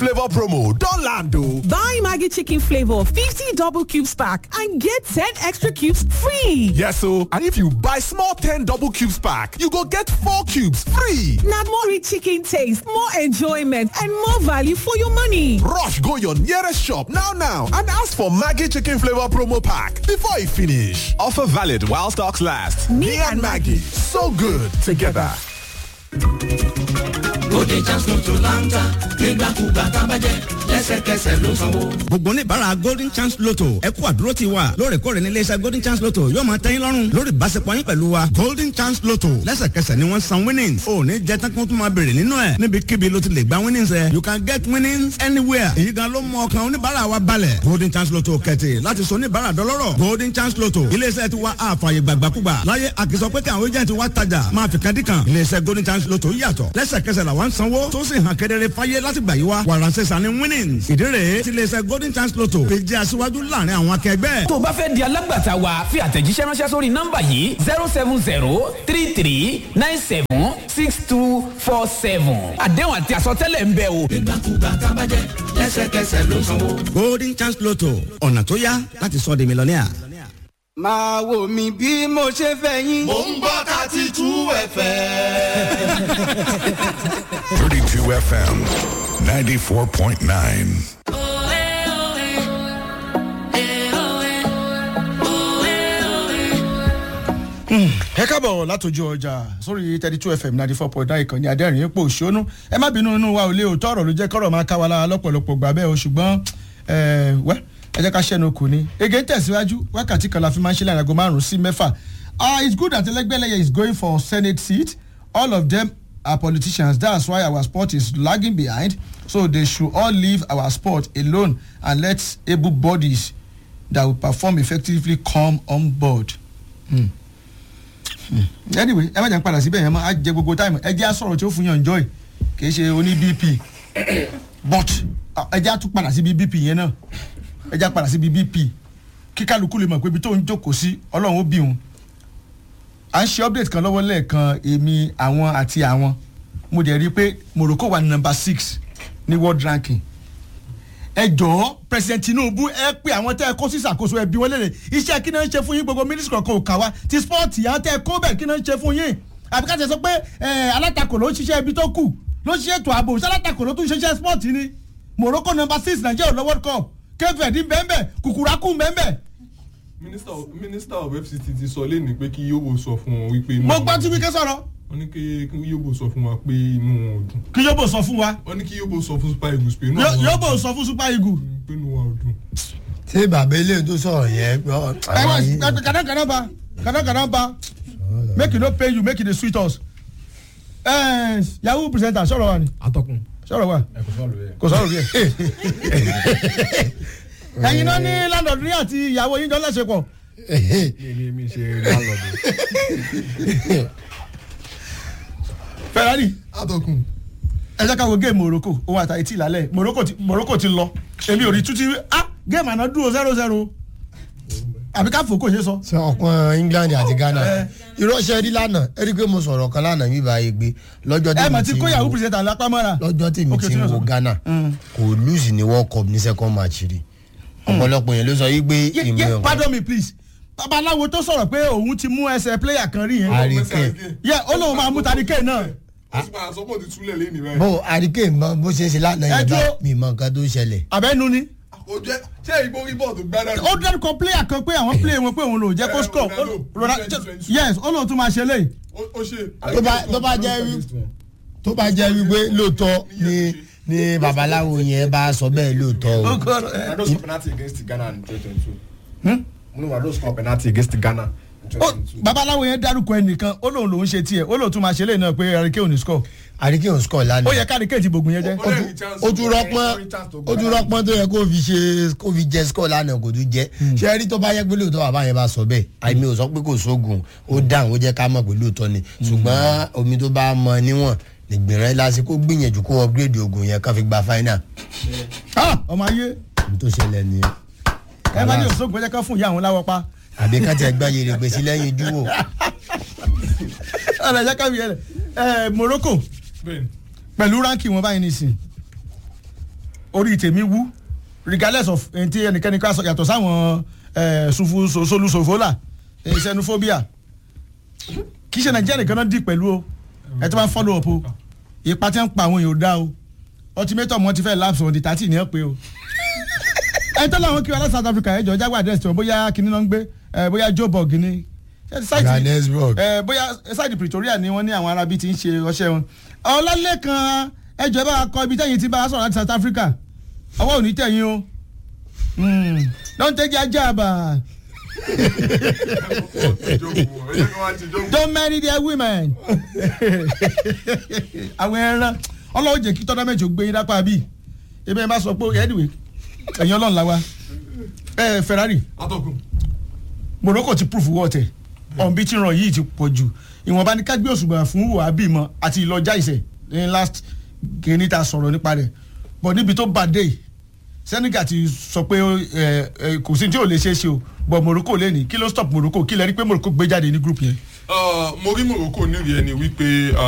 flavor promo don land o. Buy Maggie chicken flavor 50 double cubes pack and get 10 extra cubes free. Yes o, and if you buy small 10 double cubes pack, you go get 4 cubes free. Na more rich chicken taste, more enjoyment and more value for your money. Rush go your nearest shop now now and ask for Maggie chicken flavor promo pack before e finish. Offer valid while stocks last. Me and Maggie, so good together. Bóde chance lotto láńtà nígbàkúgbà tábàjẹ́ lẹ́sẹ̀kẹsẹ̀ ló sanwó. gbogbo oníbàárà golden chance lotto ẹ kú àdúró ti wa lóòrèkóòrè ní iléeṣẹ́ golden chance lotto yóò máa tẹ́yìn lọ́rùn lórí ìbáṣepọ̀ yín pẹ̀lú wa golden chance lotto lẹ́sẹ̀kẹsẹ̀ ni wọ́n san winnings ò ní jẹ́ tán kó tún máa béèrè nínú ẹ̀ níbikíbi ló ti lè gba winnings ẹ̀ you can get winnings anywhere èyí gan ló mú ọkàn oníbàárà wa balẹ̀ golden chance lotto kẹ̀tì láti sọ oníbàárà dọlọ́rọ̀ golden chance lotto iléeṣẹ́ ti wa àfààyè gbàgbàkúgbà láyé àkìsọ pé káwọn agent wa tajà máa fi kan dí kan iléeṣẹ́ golden chance lotto yàtọ̀ lẹ́sẹ̀kẹsẹ̀ làwọn ń sanwó tó sì hàn kedere fáyé láti gbà yí wa wàránṣẹ́ sani winnings ìdí rèé ti iléeṣẹ́ golden chance lotto fi jẹ́ aṣíwájú láàrin àwọn akẹgbẹ́. tó o bá fẹ́ di alágbàtà wa fi àtẹ̀jíṣẹ́ ránṣẹ́ sórí nọ́mbà yìí zero seven zero three three nine seven six two four seven àdéhùn àti àsọtẹ́lẹ̀ ń bẹ o. Nígbàkúgbà tábàjẹ́ lẹ́sẹ̀kẹsẹ̀ ló sanwó. golden chance lotto ọ̀nà tó yá láti sọ di mílíọ̀nìà. máa wò mí bí mo ṣe fẹ́ yín. Mò ń gbọ́ thirty two ẹ̀fẹ̀. 32 FM 94.9. ẹ kábọ̀ látòjú ọjà sórí thirty two fm ninety four point nine ìkànnì adẹ́rìn ipò òṣónú ẹ má bínú inú wa ò lé òótọ́ ọ̀rọ̀ ló jẹ́ kọ́rọ̀ máa ká wa lára lọ́pọ̀lọpọ̀ gbà bẹ́ẹ̀ o ṣùgbọ́n ẹ wẹ́ ẹ jẹ́ ká ṣẹ́nu kù ni ege ń tẹ̀síwájú wákàtí kan la fi máa ń ṣe láàrin aago márùn-ún sí mẹ́fà ah it's good that ẹlẹgbẹ́lẹ́yẹ is going for senate seat all of them are politicians that's why our sport is lagging behind so they should all leave our sport alone and let able bodies that will perform effectively come on board. Hmm anyway ẹ má jẹ́ n padà síbẹ̀ yẹn mọ́ á jẹ gbogbo táìmù ẹ jẹ́ á sọ̀rọ̀ tí ó fún yàn joy kì í ṣe oní bp but ẹ jẹ́ á tún padà síbi bp yẹn náà ẹ jẹ́ á padà síbi bp kí kálukú lè mọ̀ pé ibi tó ń jókòó sí ọlọ́run ó bí òun à ń ṣe update kan lọ́wọ́ lẹ́ẹ̀kan èmi àwọn àti àwọn mo dẹ̀ rí i pé morocco wà ní number six ní world ranking ẹ jọ̀ọ́ president tinubu ẹ pé àwọn tẹ́ ẹ kó sí ìṣàkóso ẹbí wọn lélẹ̀ iṣẹ́ kí náà ń ṣe fún yín gbogbo mínísítì kọ̀ọ̀kan ò kà wá ti spọ́ọ̀tì àwọn tẹ́ ẹ kó bẹ̀ kí náà ń ṣe fún yín àbí ká ṣe sọ pé alátakò ló ń ṣiṣẹ́ ibi tó kù ló ń ṣiṣẹ́ ètò ààbò ṣé alátakò ló tún ṣiṣẹ́ spọ́ọ̀tì ni morocco number six nàìjíríà lọ world cup kfd bẹ́ẹ̀ kùkùrákù bẹ́ẹ̀ minister minister of fct ti sọ lẹ́nu pé kí yóò sọ fún wọn wípé. mo gbọ́ tí wíkẹ́ sọ̀rọ̀ wọ́n ní kí yóò sọ fún wa pé inú wọn ò dùn. kí yóò sọ fún wa wọ́n ní kí yóò sọ fún super eagles pé inú wọn ò dùn. yóò sọ fún super eagles. pé inú wọn ò dùn. ṣé bàbá ilé tó sọ̀rọ̀ yẹn. ẹ wá kàdánkàdán ba kàdánkàdán ba make e no pay you make e dey sweet us. Eh, yahoo presenter sọ̀rọ̀ wa ni. atọ́kùn. sọ̀rọ̀ wa ẹ kò sọ̀rọ̀ yẹ. kò sọ̀rọ̀ bí ẹ. ẹ̀yin náà ní landlord ní àti ìyàwó yín jọ lẹ́sẹ̀pọ̀. mi mi ṣe landlord. ferrari atọ́kùn. ẹ jẹ́ ká wo géèmù morocco owó àtàyè tí ìlàlẹ̀ morocco ti morocco ti lọ èmi ò rí tútí ah géèmù àná dúró zero zero àbí ká fò kò ṣe sọ. sọ ọkàn england àti ghana irọ́ṣẹ́ rí lánàá ẹ rí i pé mo sọ̀rọ̀ kan lánàá mi bá yẹ gbé lọ́jọ́ ẹ mà ti tèmi kó ti yahoo wo presenter lápá mọ́ra. lọ́jọ́ tèmi Okay, ti tí wo wọ́n sọ. ghana kò lùsì ní world cup ní second match rí ọ̀pọ̀lọpọ̀ yẹn ló sọ yí pé Ye- ìmọ̀ ye- ẹ̀kọ́ pardon me please babaláwo tó sọ̀rọ̀ pé òun ti mú ẹsẹ̀ player kan rí yẹn. àríkè yẹ ó lóun máa mú tadike náà. ó sì máa sọ pé ó ti túlẹ̀ lẹ́nu rẹ̀. bó àríkè mọ bó ṣe ṣe lánàá Ẹ yẹn bá dúró. mi mọ nǹkan tó ṣẹlẹ̀ àbẹ́nu ni. kò jẹ́ ṣé ìgbó rí bọ́ọ̀lù gbádà. ó dẹ́rùkọ player kan pé àwọn player wọn pé òun lò jẹ́ kó Eh, score. Ronaldo, Ó- Ronaldo- 2022. yes ó lóun tún máa ṣe léyìí. ó ṣe. tó bá tó bá jẹ́ wí tó bá jẹ́ wípé lóòótọ́ ni ni babaláwo yẹn bá sọ bẹ́ẹ̀ lóòótọ́ o. Ronaldo score penalty against Ghana in 2022. Ronaldo score penalty against Ghana in Ó- 2022. babaláwo yẹn dárúkọ ẹnìkan ó lóun lòun ṣe tiẹ̀ ó lóun tún máa ṣe léyìí náà pé àríkè ò ní score. àríkè ò score lánàá. ó yẹ káríkè ti gbògùn yẹn jẹ́. Ó lè ní chance ó tún to- rọpọn ó ní chance to ó tún rọpọn tó yẹ kó fi ṣe kó fi jẹ score lánàá kò tún jẹ ṣé ẹ rí tó bá yẹ pé lóòótọ́ bàbá yẹn bá sọ bẹ́ẹ̀ àìmí ò sọ pé kò sóògùn ó dáhùn ó jẹ́ ká mọ̀ pé lóòótọ́ ni ṣùgbọ́n omi tó bá mọ níwọ̀n nìgbìrán lásìkò gbìyànjú kó upgrade oògùn yẹn ká fi gba final Ah, ọmọ ayé ní tó ṣẹlẹ̀ nìyẹn ẹ má ní òṣogbo jẹ́ ká fún ìyá àwọn láwọ́ pa. àbí ká tẹ gbá yèrè gbèsè lẹ́yìn dúró ọ̀rọ̀ ẹ̀jẹ̀ káwé yẹn ẹ̀ morocco Bẹ́ẹ̀ni. pẹ̀lú ránkì wọn báyìí nìsín orí tèmi wú regardless of ẹni tí ẹnikẹ́ni ká sọ yàtọ̀ sáwọn ẹ̀, sufu so- solusofola ẹ̀, xenophobia kì í ṣe nàìjíríà nìkan náà dì pẹ̀lú o ẹ tó bá ń follow up o ipa tí ń pa àwọn èèyàn ò dá o ultimatum wọn ti fẹ́ lapse on the thirty ní ẹ pé o ẹ tọ́lá àwọn kí wọn láti south africa ẹ jọ jágbá address tí wọn bóyá kinní náà ń gbé ẹ bóyá joburg ni ẹ, site- Johannesburg. ẹ bóyá ṣáàdì pretoria ni wọ́n ní àwọn arábí ti ń ṣe ọṣẹ́ wọn ọlálẹ́kan ẹjọ́ ẹ bá wa kọ ibi tẹ́yìn tí bá a sọ̀rọ̀ láti south africa ọwọ́ ò ní tẹ̀yìn o Hmm. don't take your job ah. don't marry their women. àwọn ẹran ọlọ́wọ́ jẹ́ kí tọ́dá mẹ́jọ gbé yín dápá bíi ebe ẹ bá sọ pé anyway ẹ̀yin ọlọ́run la wa ẹ ferrari morocco ti proof wọ́ọ̀tẹ̀ ọ̀nbí tí ń ràn yìí ti pọ̀ jù ìwọ̀nba ní kágbé òṣùgbà fún wàhábì mọ́ àti ìlọjà ìṣẹ̀ ní last kìíní ta sọ̀rọ̀ nípa rẹ̀ but níbi tó bá dé senegal ti sọ pé ẹ, ẹ, kò sí tí ò lè ṣeé ṣe o but morocco lè ní kí ló stop morocco kí lẹ rí pé morocco gbé jáde ní group yẹn. mo rí morocco nírìí ẹni wípé